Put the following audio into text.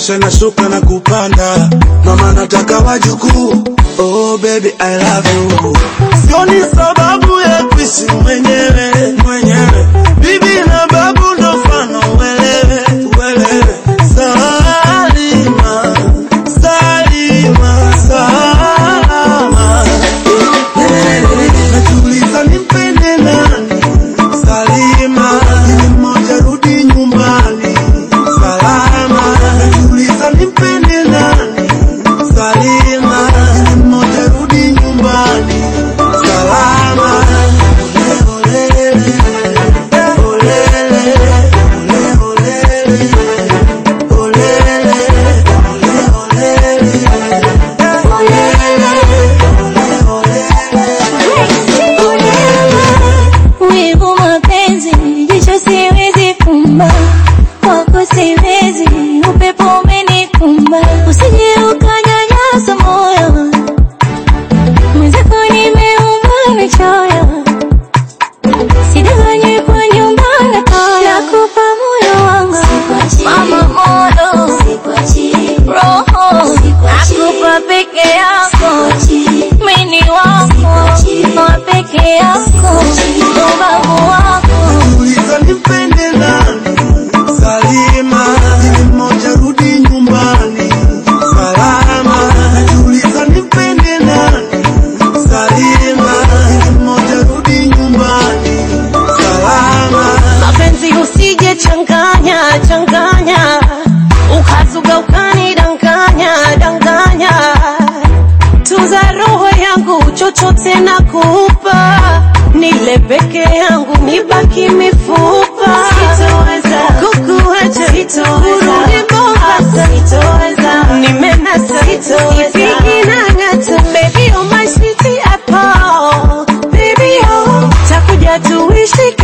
Nipandishe na shuka na kupanda, mama nataka wajukuu. Oh baby I love you. Sioni sababu ya kuishi mwenyewe mwenyewe, bibi na babu ndo mfano uelewe uelewe. Salima Salima salama, najiuliza nimpende nani Salima, ili mmoja rudi nyumbani salama. Najiuliza nimpende nani Salima, ili mmoja rudi nyumbani salama. Ole, olele, olele, ole, olele, olele, Wivu mapenzi, jicho siwezi fumba, kwako siwezi, upepo umenikumba, usije ukanyanyasa moyo, mwenzako nimeumba na choyo, sidanganywe kwa nyumba na toyo, nakupa moyo wangu, mama moyo, roho, nakupa peke yako, mini wako, wa peke yako, ubavu wako. Najiuliza nimpende nani Salima, ili mmoja rudi nyumbani salama. Najiuliza nimpende nani Salima, ili mmoja rudi nyumbani salama. mapenzi usije changanya changanya ukazuga ukanidanganya danganya tuza roho yangu chochote na kupa nile peke yangu nibaki mifupa sitoweza kukuacha urudi Mombasa sitoweza nimenasa ipigi na ngata baby oh my sweetie apple baby oh takuja tuishi